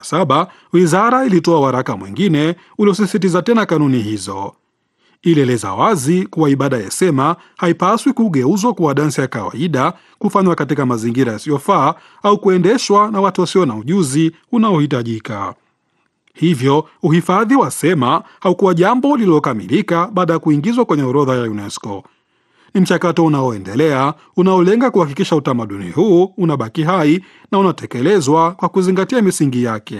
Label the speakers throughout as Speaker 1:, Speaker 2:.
Speaker 1: saba wizara ilitoa waraka mwingine uliosisitiza tena kanuni hizo. Ilieleza wazi kuwa ibada ya sema haipaswi kugeuzwa kuwa dansi ya kawaida, kufanywa katika mazingira yasiyofaa au kuendeshwa na watu wasio na ujuzi unaohitajika. Hivyo uhifadhi wa sema haukuwa jambo lililokamilika baada ya kuingizwa kwenye orodha ya UNESCO. Ni mchakato unaoendelea unaolenga kuhakikisha utamaduni huu unabaki hai na unatekelezwa kwa kuzingatia misingi yake.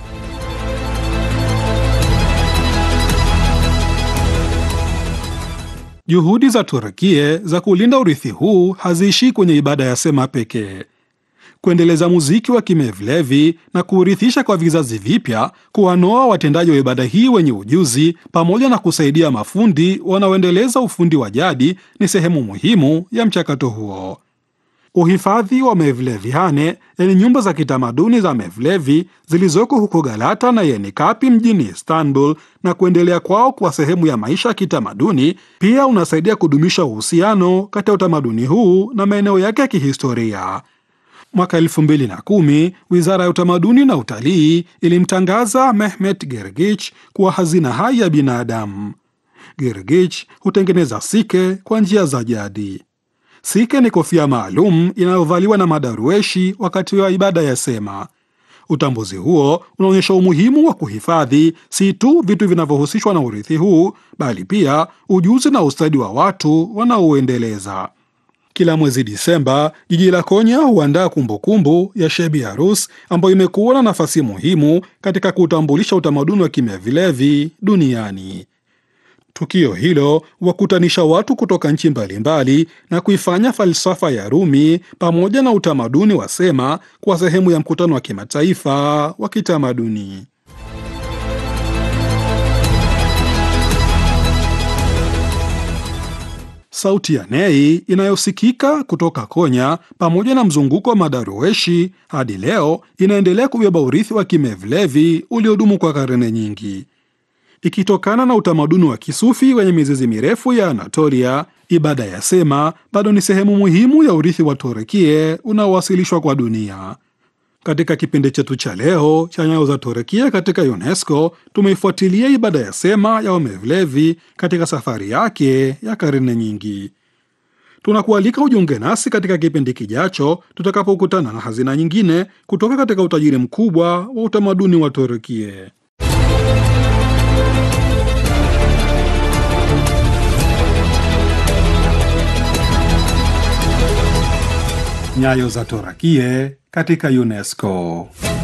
Speaker 1: Juhudi za Turkie za kulinda urithi huu haziishii kwenye ibada ya sema pekee. Kuendeleza muziki wa Kimevlevi na kuurithisha kwa vizazi vipya, kuwanoa watendaji wa ibada hii wenye ujuzi, pamoja na kusaidia mafundi wanaoendeleza ufundi wa jadi ni sehemu muhimu ya mchakato huo. Uhifadhi wa Mevlevihane, yani nyumba za kitamaduni za Mevlevi zilizoko huko Galata na Yenikapi mjini Istanbul, na kuendelea kwao kwa sehemu ya maisha ya kitamaduni, pia unasaidia kudumisha uhusiano kati ya utamaduni huu na maeneo yake ya kihistoria. Mwaka elfu mbili na kumi wizara ya utamaduni na utalii ilimtangaza Mehmet Gergich kuwa hazina hai ya binadamu. Gergich hutengeneza sike kwa njia za jadi. Sike ni kofia maalum inayovaliwa na madarueshi wakati wa ibada ya sema. Utambuzi huo unaonyesha umuhimu wa kuhifadhi si tu vitu vinavyohusishwa na urithi huu, bali pia ujuzi na ustadi wa watu wanaouendeleza. Kila mwezi Disemba, jiji la Konya huandaa kumbukumbu ya Shebi Arus ambayo imekuwa na nafasi muhimu katika kuutambulisha utamaduni wa Kimevlevi duniani. Tukio hilo wakutanisha watu kutoka nchi mbalimbali na kuifanya falsafa ya Rumi pamoja na utamaduni wa sema kuwa sehemu ya mkutano wa kimataifa wa kitamaduni. Sauti ya Nei inayosikika kutoka Konya pamoja na mzunguko wa madarueshi hadi leo inaendelea kubeba urithi wa Kimevlevi uliodumu kwa karne nyingi. Ikitokana na utamaduni wa kisufi wenye mizizi mirefu ya Anatolia, ibada ya sema bado ni sehemu muhimu ya urithi wa Torekie unaowasilishwa kwa dunia. Katika kipindi chetu cha leo cha Nyayo za Torekia katika UNESCO, tumeifuatilia ibada ya sema ya Wamevlevi katika safari yake ya karne nyingi. Tunakualika ujiunge nasi katika kipindi kijacho tutakapokutana na hazina nyingine kutoka katika utajiri mkubwa wa utamaduni wa Torekie. Nyayo za Torakie katika UNESCO.